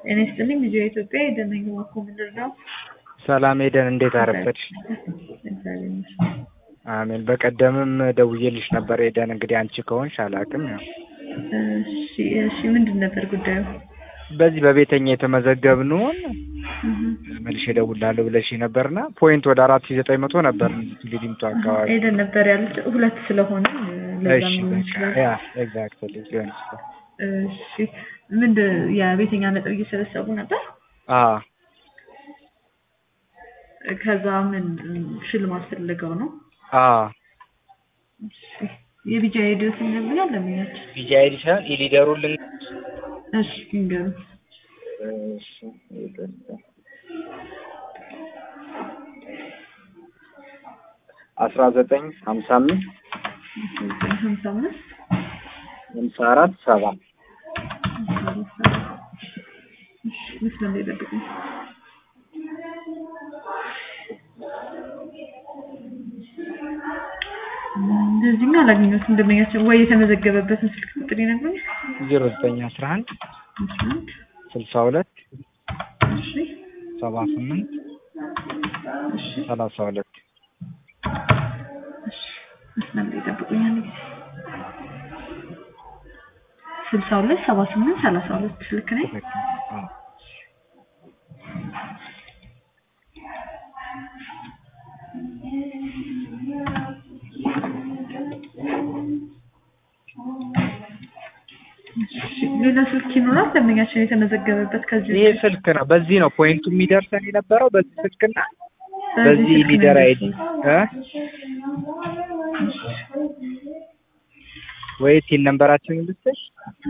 ጤና ይስጥልኝ ልጅ ኢትዮጵያ የደነኝ ዋኮ ምንድር ነው? ሰላም ሄደን እንዴት አረፈድሽ? እግዚአብሔር ይመስገን። አሜን። በቀደምም ደውዬልሽ ነበር ሄደን እንግዲህ አንቺ ከሆንሽ አላውቅም። ያው እሺ እሺ፣ ምንድን ነበር ጉዳዩ? በዚህ በቤተኛ የተመዘገብነውን መልሼ እደውላለሁ ብለሽ ነበርና ፖይንት ወደ አራት ሺህ ዘጠኝ መቶ ነበር ሊዲምቱ አካባቢ ሄደን ነበር ያሉት ሁለት ስለሆነ ለዛ እሺ ሊሆን ይችላል። ያ ኤግዛክትሊ ሊሆን ይችላል። እሺ ምንድን የቤተኛ ነጥብ እየሰበሰቡ ነበር። አዎ ከዛ ምን ሽልማት ፈልገው ነው? አዎ እሺ የቢጃ ሄዲዮስ ይነግሩኛል ለምኛቸው። ቢጂ አይዲ ሳይሆን ኢሊደሩን ልን እሺ ይንገሩ። እሺ ይቅርታ። አስራ ዘጠኝ ሀምሳ አምስት ሀምሳ አምስት ሀምሳ አራት ሰባ እሺ መስመር ላይ ጠብቁኝ። እንደዚህኛው አላገኘሁትም። እንደመኛቸው ወይ የተመዘገበበትን ስልክ ቁጥር ይነግሩኛል። ዜሮ ዘጠኝ አስራ አንድ አስራ አንድ ስልሳ ሁለት እሺ ሰባ ስምንት እሺ ሰላሳ ሁለት እሺ መስመር ላይ ጠብቁኝ። አንድ ጊዜ ስልሳ ሁለት ሰባ ስምንት ሰላሳ ሁለት ልክ ነኝ? ትክክል። አዎ እሺ ሌላ ስልክ ይኖራል ደንበኛችን የተመዘገበበት ከዚህ ይሄ ስልክ ነው። በዚህ ነው ፖይንቱ የሚደርሰን የነበረው በዚህ ስልክና በዚህ በዚህ ስልክ ነው ሊደር አይዲ የሚደርሰው። እ ወይ ቲን ነምበራችንን ልስጥሽ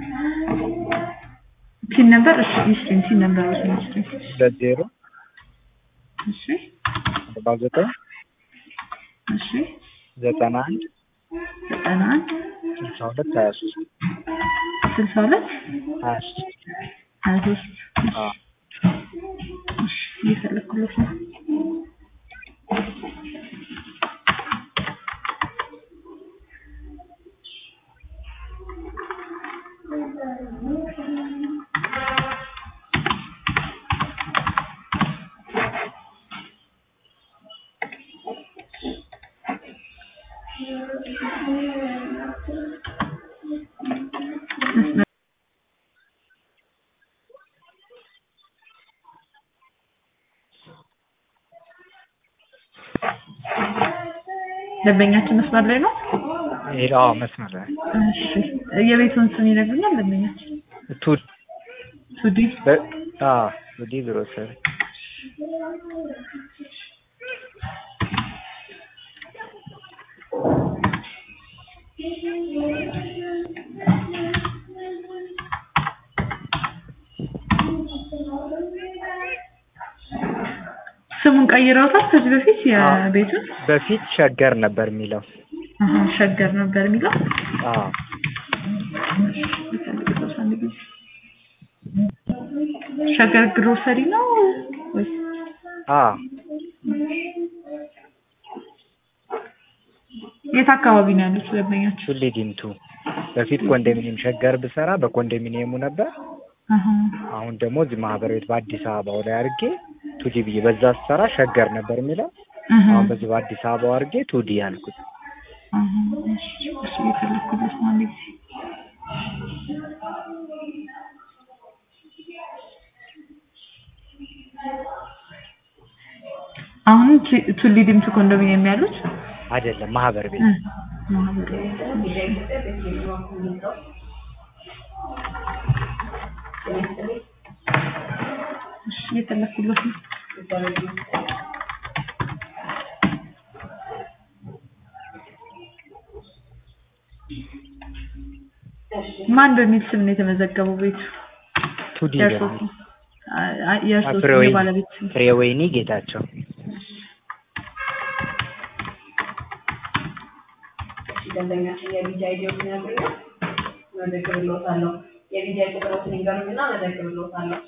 ፒን ነበር እሺ ይስጥኝ ፒን ነበር ይስጥኝ ሁለት ዜሮ እሺ አርባ ዘጠኝ እሺ ዘጠና አንድ ዘጠና አንድ ስልሳ ሁለት ሀያ ሶስት ስልሳ ሁለት ሀያ ሶስት ሀያ ሶስት አዎ እሺ እየፈለኩለት ነው መስመር ደንበኛችን መስመር ላይ ነው። ይሄ አዎ መስመር ላይ እሺ የቤቱን ስም ይነግሩኛል ደንበኛችን? ቱድ ቱዲ በ- አዎ ቱዲ ግሮሰሪ ስሙን ቀይረውታል ከዚህ በፊት የቤቱን? በፊት ሸገር ነበር የሚለው አሀ ሸገር ነበር የሚለው። አዎ ልፈልግበት አንድ ጊዜ። ሸገር ግሮሰሪ ነው ወይስ? አዎ የት አካባቢ ነው ያሉት ደንበኛችን? ቱሊ ዲምቱ በፊት ኮንዶሚኒየም ሸገር ብሰራ በኮንዶሚኒየሙ ነበር። አሀ አሁን ደግሞ እዚህ ማህበር ቤት በአዲስ አበባው ላይ አድርጌ ቱዲ ብዬ በዛ ስሰራ ሸገር ነበር የሚለው አሀ አሁን በዚህ በአዲስ አበባው አድርጌ ቱዲ ያልኩት። አሀ እሺ እሺ እየፈለኩበት ነው አንድ ጊዜ። አሁን ቱ- ቱሊ ዲምቱ ኮንዶሚኒየም ያሉት አይደለም ማህበር ቤት እ፣ ማህበሩ እሺ እየፈለኩበት ነው። ማን በሚል ስም ነው የተመዘገበው ቤቱ? ቱዲ የእርሶ በሚል ስም? አይ፣ አይ፣ የእርሶ ስም ፍሬወይኒ የባለቤት ስም? ፍሬወይኒ ጌታቸው ደንበኛችን የቪዛ አይዲዎችን ያገኛል። መዘግብልዎታለሁ። የቪዛ ቁጥሮችን ይንገሩኝና መዘግብልዎታለሁ።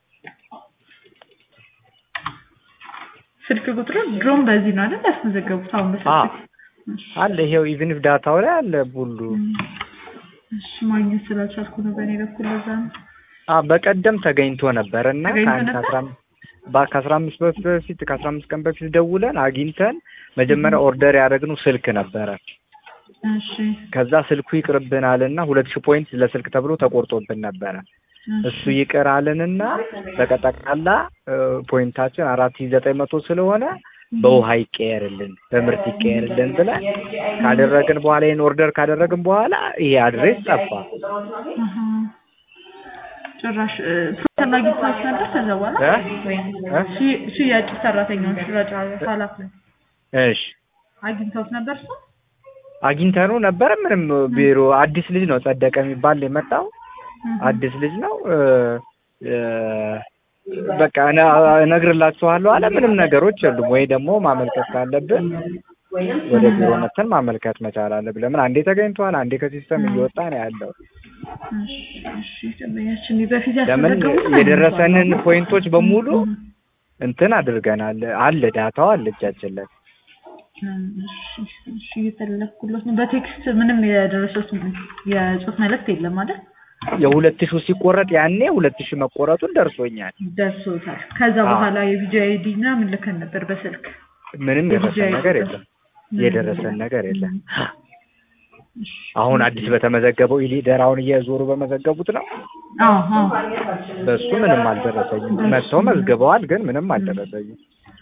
ስልክ ቁጥሩ ድሮም በዚህ ነው አይደል ያስመዘገቡት? አሁን በስልክ አለ ይሄው ኢቭን ኢፍ ዳታው ላይ አለ ሁሉ እሺ ማግኘት ስላልቻልኩ ነው በእኔ በኩል ለዛ ነው። አ በቀደም ተገኝቶ ነበር እና ተገኝቶ ከአንድ ነበር? ከአስራ አምስት በ- ከአስራ አምስት በፊት ከአስራ አምስት ቀን በፊት ደውለን አግኝተን መጀመሪያ ኦርደር ያደረግነው ስልክ ነበረ። እሺ ከዛ ስልኩ ይቅርብን አለና ሁለት ሺህ ፖይንት ለስልክ ተብሎ ተቆርጦብን ነበረ። እሱ ይቅር አለንና በጠቅላላ እ፣ ፖይንታችን አራት ሺህ ዘጠኝ መቶ ስለሆነ በውሃ ይቀየርልን በምርት ይቀየርልን ብለን ካደረግን በኋላ ይህን ኦርደር ካደረግን በኋላ ይሄ አድሬስ ጠፋ። አሀ። ጭራሽ እ፣ ፈላጊ ሰዎች ነበር ከዛ በኋላ እ? ወይም እ? ሺ- ሽያጭ ሰራተኛውን ሽያጭ ኃላፊ እሺ አግኝተውት ነበር እሱ አግኝተነው ነበረ። ምንም ቢሮ አዲስ ልጅ ነው ጸደቀ የሚባል የመጣው አዲስ ልጅ ነው። እ፣ እ፣ በቃ እነ- እነግርላችኋለሁ አለ። ምንም ነገሮች የሉም። ወይ ደግሞ ማመልከት ካለብን ወደ ቢሮ መተን ማመልከት መቻል አለብን። ለምን አንዴ ተገኝቷል፣ አንዴ ከሲስተም እየወጣ ነው ያለው። እሺ እሺ ደንበኛችን በፊት ለምን ያስመዘገቡት የደረሰንን ፖይንቶች በሙሉ እንትን አድርገናል። አለ ዳታው አለ እጃችን ላይ እሺ እሺ እየፈለኩለት ነው። በቴክስት ምንም የደረሰት የጽሁፍ መልእክት የለም አይደል? የሁለት ሺው ሲቆረጥ ያኔ ሁለት ሺህ መቆረጡን ደርሶኛል። ደርሶታል። ከዛ አዎ። በኋላ የቪዲዮ አይዲ ምናምን ልከን ነበር በስልክ ምንም የደረሰን የቪዲዮ ነገር አይዲ የለም። የደረሰን ነገር የለም። አሁን አዲስ በተመዘገበው ኢሊደር አሁን እየዞሩ በመዘገቡት ነው። አዎ አዎ በሱ ምንም አልደረሰኝም። መጥተው መዝግበዋል፣ ግን ምንም አልደረሰኝም።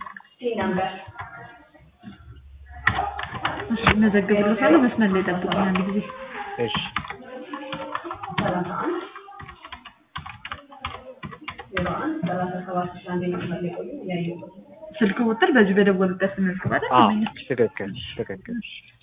እሺ መዘግብልታለሁ። መስመር ላይ ጠብቁኝ አንድ ጊዜ። እሺ ስልክ ቁጥር በዚህ በደወሉበት መዝግብ አይደል? አዎ ደንበኞች? ትክክል ትክክል።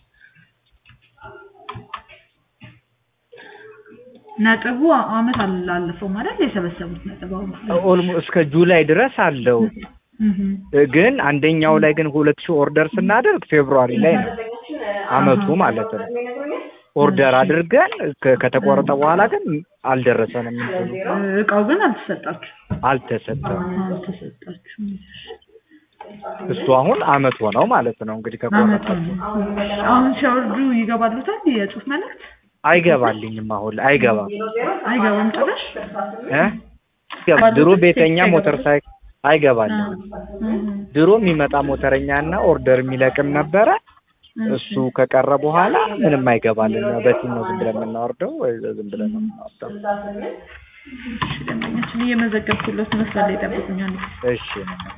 ነጥቡ አመት አላለፈው ማለት የሰበሰቡት ነጥብ አሁን ኦልሞ እስከ ጁላይ ድረስ አለው። እህ ግን አንደኛው ላይ ግን ሁለት ሺህ ኦርደር ስናደርግ ፌብሩዋሪ ላይ ነው አመቱ ማለት ነው። ኦርደር አድርገን ከ- ከተቆረጠ በኋላ ግን አልደረሰንም። እንትኑ እቃው ግን አልተሰጣችሁ አልተሰጠም። አልተሰጣችሁም። እሱ አሁን አመት ሆነው ማለት ነው እንግዲህ አመት ከቆረጠ ነው። አሁን ሲያወርዱ ይገባሉታል የጽሁፍ መልእክት አይገባልኝም። አሁን ላይ አይገባም አይገባም ጭራሽ እ አይገባም። ድሮ ቤተኛ ሞተር ሳይክል አይገባልኝም። ድሮ የሚመጣ ሞተረኛና ኦርደር የሚለቅም ነበረ። እሱ ከቀረ በኋላ ምንም አይገባልን። በቲም ነው ዝም ብለን የምናወርደው ወይ ዝም ብለን ነው የምናወርደው። እሺ ደንበኛችን እየመዘገብኩለት መስመር ላይ ጠብቁኛል። እሺ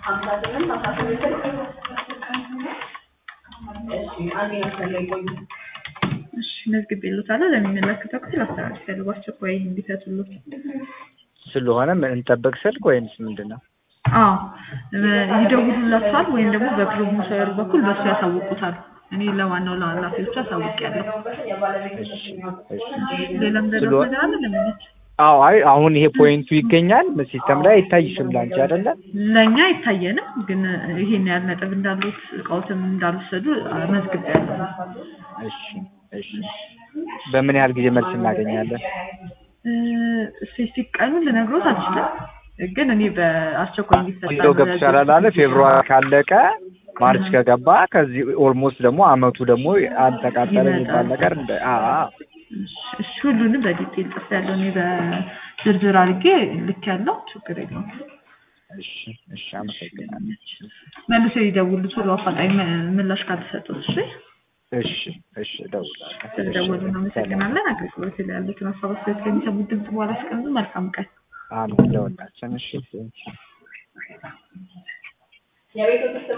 እሺ መዝግቤልዎታለሁ። ለሚመለከተው ክፍል አስተላልፌያለሁ። በአስቸኳይ እንዲፈቱልዎት። ስለሆነ ምን እንጠብቅ ስልክ ወይምስ ምንድን ነው? አዎ ይደውሉላችኋል ወይም ደግሞ በፕሮሞተሩ በኩል በሱ ያሳውቁታል። እኔ ለዋናው ለኃላፊዎቹ አሳውቂያለሁ። እሺ እሺ ሌላም ደረስ ስለሆነ- ነገር አለ ለምንች አዎ አይ አሁን ይሄ ፖይንቱ ይገኛል ሲስተም ላይ አይታይሽም ላንቺ አይደለም? ለእኛ አይታየንም፣ ግን ይሄን ያህል ነጥብ እንዳሉት እቃዎትም እንዳልወሰዱ መዝግቤያለሁ። እሺ እሺ በምን ያህል ጊዜ መልስ እናገኛለን? ስፔሲፊክ ቀኑን ልነግሮት አልችልም፣ ግን እኔ በአስቸኳይ እንዲፈታ እንደው ገብቻለሁ አለ ፌብሩዋሪ ካለቀ ማርች ከገባ ከዚህ ኦልሞስት ደግሞ አመቱ ደግሞ አልተቃጠለ የሚባል ነገር እንደ አ አ እሺ ሁሉንም በዲቴል ጽፍ ያለው እኔ በዝርዝር አድርጌ ልክ ያለው ችግር የለውም። እሺ እሺ አመሰግናለሁ። መልሶ ይደውሉ ቶሎ አፋጣኝ ም- ምላሽ ካልተሰጡት። እሺ እሺ እሺ እደውላለሁ። ስለደወሉ እናመሰግናለን። አገልግሎት ላይ ያሉትን ሀሳብ አስተያየት ከሚሰሙት ድምጽ በኋላ አስቀምጡ። መልካም ቀን። አሜን ለሁላችን። እሺ እሺ የቤት ውስጥ